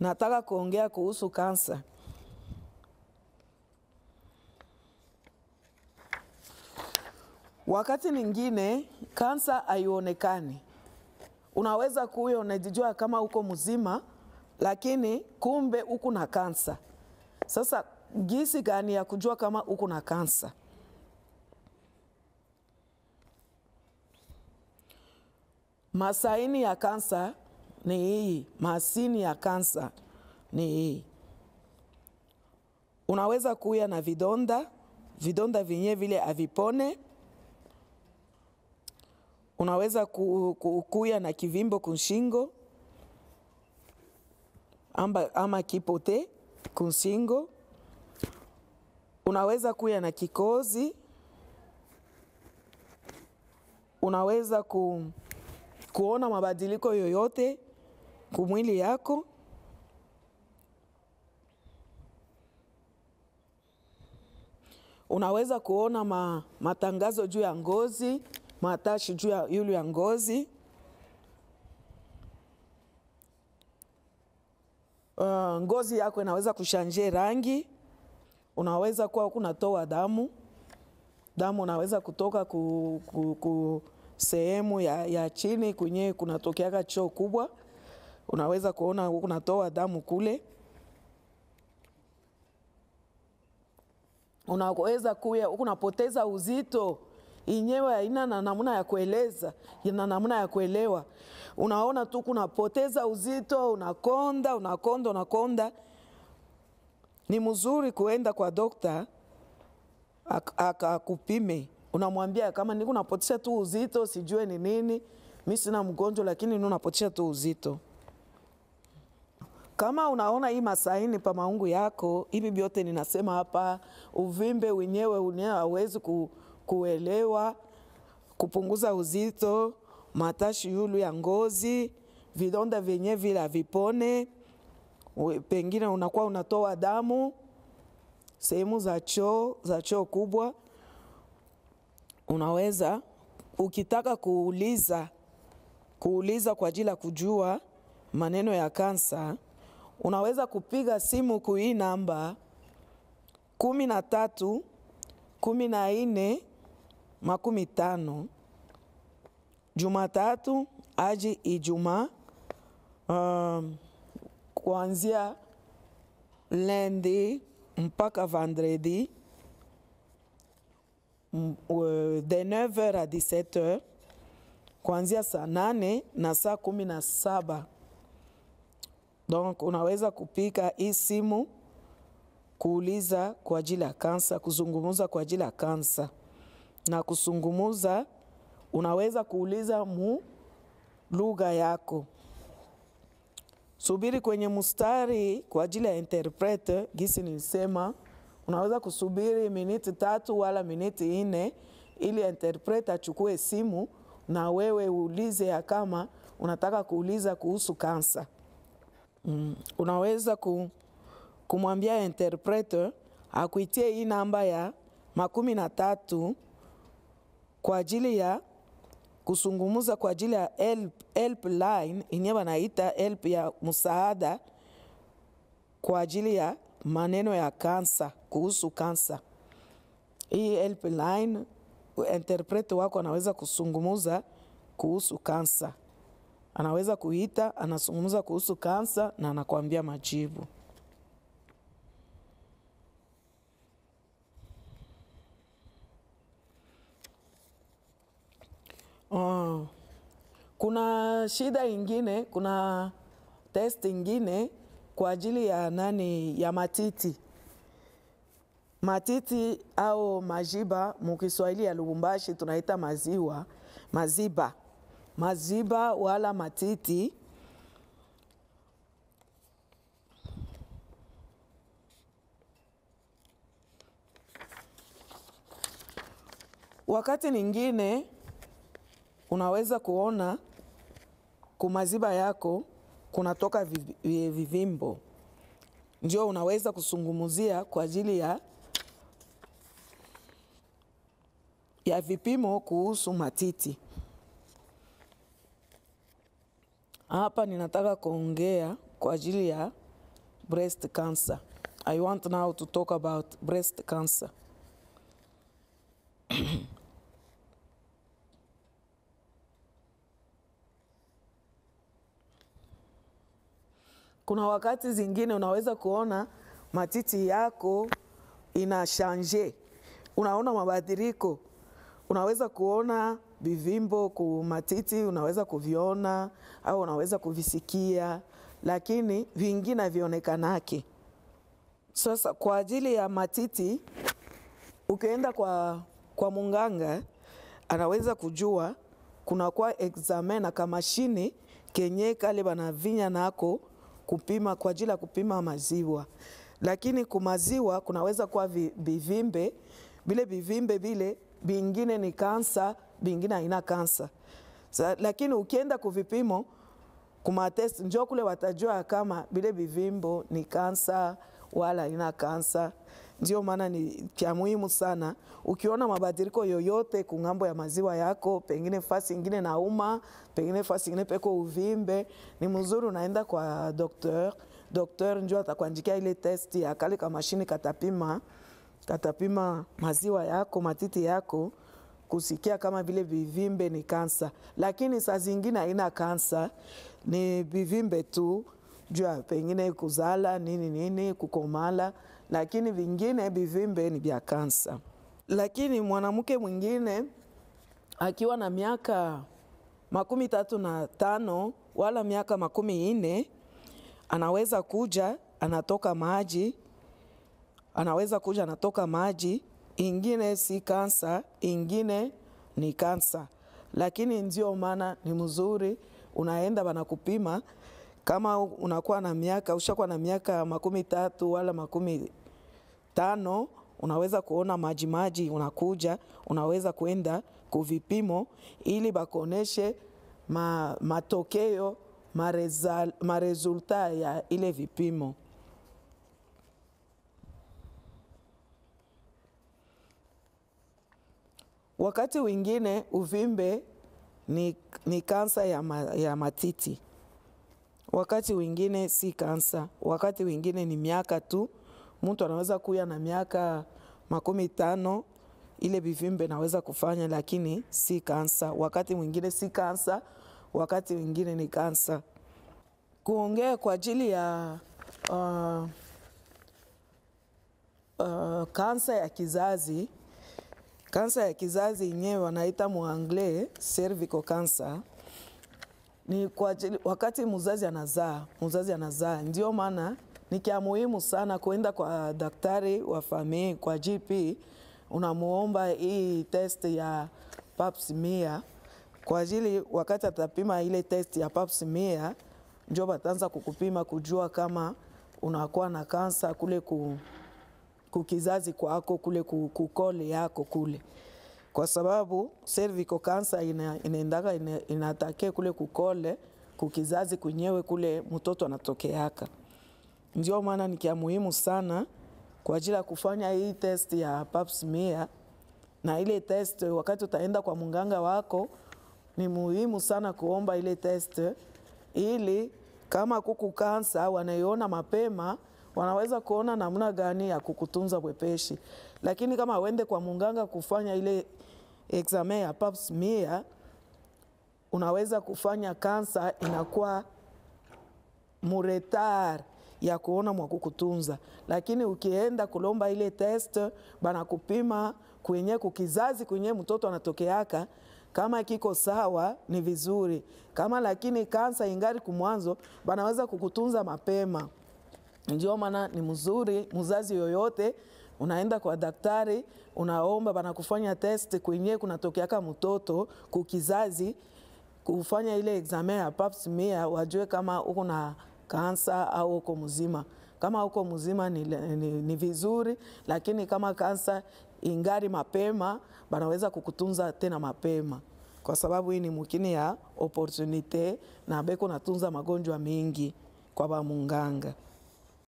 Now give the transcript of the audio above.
nataka kuongea kuhusu kansa. Wakati mwingine kansa haionekani, unaweza kuwa unajijua kama uko mzima, lakini kumbe uko na kansa. Sasa gisi gani ya kujua kama uko na kansa? Masaini ya kansa ni hii, masini ya kansa ni hii. Unaweza kuya na vidonda, vidonda vyenye vile avipone. Unaweza ku, ku, kuya na kivimbo kunshingo ama, ama kipote kunshingo. Unaweza kuya na kikozi. Unaweza ku, kuona mabadiliko yoyote kumwili yako. Unaweza kuona ma, matangazo juu ya ngozi, matashi juu ya yulu ya ngozi. Uh, ngozi yako inaweza kushanje rangi. Unaweza kuwa kunatoa damu, damu unaweza kutoka ku, ku, ku sehemu ya, ya chini kwenye kunatokeaka choo kubwa, unaweza kuona kunatoa damu kule. Unaweza kuya kunapoteza uzito, inyewe haina na namna ya kueleza, ina namna ya kuelewa. Unaona tu kunapoteza uzito, unakonda unakonda unakonda. Ni mzuri kuenda kwa dokta akakupime unamwambia kama niko napotisha tu uzito, sijue ni nini, mi sina mgonjwa, lakini ni unapotisha tu uzito. Kama unaona hii masaini pa maungu yako, hivi vyote ninasema hapa, uvimbe wenyewe unyewe hawezi ku, kuelewa, kupunguza uzito, matashi yulu ya ngozi, vidonda vyenye vile havipone, pengine unakuwa unatoa damu sehemu za choo za choo kubwa unaweza ukitaka kuuliza kuuliza kwa ajili ya kujua maneno ya kansa, unaweza kupiga simu ku hii namba kumi na tatu kumi na nne makumi tano Jumatatu aji Ijumaa, um, kuanzia lundi mpaka vendredi de 9h à 17h kuanzia saa nane na saa kumi na saba. Donc unaweza kupika hii simu kuuliza kwa ajili ya kansa, kuzungumuza kwa ajili ya kansa na kusungumuza. Unaweza kuuliza mu lugha yako. Subiri kwenye mustari kwa ajili ya interprete, gisi nilisema unaweza kusubiri miniti tatu wala miniti nne ili interprete achukue simu na wewe uulize ya kama unataka kuuliza kuhusu kansa. Mm. Unaweza ku, kumwambia interprete akuitie hii namba ya makumi na tatu kwa ajili ya kusungumuza kwa ajili ya help, help line inye wanaita help ya msaada kwa ajili ya maneno ya kansa, kuhusu kansa. Hii helpline interprete wako anaweza kusungumuza kuhusu kansa, anaweza kuita, anasungumuza kuhusu kansa na anakuambia majibu. Oh, kuna shida ingine, kuna test ingine kwa ajili ya nani, ya matiti. Matiti au majiba mukiswahili ya Lubumbashi tunaita maziwa, maziba, maziba wala matiti. Wakati ningine unaweza kuona kumaziba yako kunatoka vivimbo, ndio unaweza kusungumuzia kwa ajili ya ya vipimo kuhusu matiti. Hapa ninataka kuongea kwa ajili ya breast cancer. I want now to talk about breast cancer. Kuna wakati zingine unaweza kuona matiti yako ina shanje, unaona mabadiliko, unaweza kuona vivimbo ku matiti, unaweza kuviona au unaweza kuvisikia, lakini vingine havionekanake. Sasa kwa ajili ya matiti, ukienda kwa, kwa munganga anaweza kujua kuna kwa examen na kamashini kenye kale banavinya nako kupima kwa ajili ya kupima maziwa, lakini kumaziwa kunaweza kuwa vi- vivimbe vile vivimbe vile vingine ni kansa, vingine haina kansa. Sa, lakini ukienda kuvipimo kumatest njo kule watajua kama vile vivimbo ni kansa wala ina kansa. Ndio maana ni cha muhimu sana, ukiona mabadiliko yoyote kung'ambo ya maziwa yako, pengine fasi ingine nauma, pengine fasi ingine peko uvimbe, ni mzuri unaenda kwa dokteur. Dokteur njo atakuandikia ile testi ya kale ka mashini katapima katapima maziwa yako matiti yako kusikia kama vile vivimbe ni kansa, lakini saa zingine haina kansa, ni vivimbe tu juu ya pengine kuzala nini nini kukomala, lakini vingine vivimbe ni vya kansa. Lakini mwanamke mwingine akiwa na miaka makumi tatu na tano wala miaka makumi nne anaweza kuja anatoka maji anaweza kuja anatoka maji, ingine si kansa, ingine ni kansa, lakini ndio maana ni mzuri unaenda wanakupima kama unakuwa na miaka ushakuwa na miaka makumi tatu wala makumi tano unaweza kuona maji maji, unakuja unaweza kwenda kuvipimo ili bakuoneshe ma, matokeo mareza, maresulta ya ile vipimo. Wakati wengine uvimbe ni, ni kansa ya, ma, ya matiti, wakati wengine si kansa, wakati wengine ni miaka tu. Mtu anaweza kuya na miaka makumi tano ile vivimbe naweza kufanya, lakini si kansa. Wakati mwingine si kansa, wakati wengine ni kansa. Kuongea kwa ajili ya uh, uh, kansa ya kizazi kansa ya kizazi yenyewe wanaita muangle cervical cancer ni kwa ajili, wakati mzazi anazaa, mzazi anazaa, ndio maana ni kia muhimu sana kuenda kwa daktari wa famii, kwa GP, unamuomba hii test ya pap smear kwa ajili, wakati atapima ile test ya pap smear, ndio bataanza kukupima kujua kama unakuwa na kansa kule ku kukizazi kwako kule kukole yako kule, kwa sababu cervical cancer ina, inaendaga ina, inatake kule kukole kukizazi kwenyewe kule mtoto anatokeaka. Ndio maana ni kia muhimu sana kwa ajili ya kufanya hii test ya pap smear, na ile test wakati utaenda kwa mganga wako ni muhimu sana kuomba ile test ili kama kuku kansa wanaiona mapema wanaweza kuona namna gani ya kukutunza bwepeshi. Lakini kama uende kwa munganga kufanya ile examen ya pap smear, unaweza kufanya kansa inakuwa muretar ya kuona mwa kukutunza, lakini ukienda kulomba ile test banakupima kwenye kukizazi kwenye mtoto anatokeaka kama kiko sawa ni vizuri, kama lakini kansa ingari kumwanzo banaweza kukutunza mapema. Ndio maana ni mzuri mzazi yoyote unaenda kwa daktari, unaomba banakufanya test kwenye kunatokeaka mtoto kukizazi, kufanya ile examen ya pap smear, wajue kama uko na kansa au uko mzima. Kama uko mzima ni, ni, ni vizuri, lakini kama kansa ingari mapema, banaweza kukutunza tena mapema, kwa sababu hii ni mukini ya opportunite na beko natunza magonjwa mengi kwa bamunganga.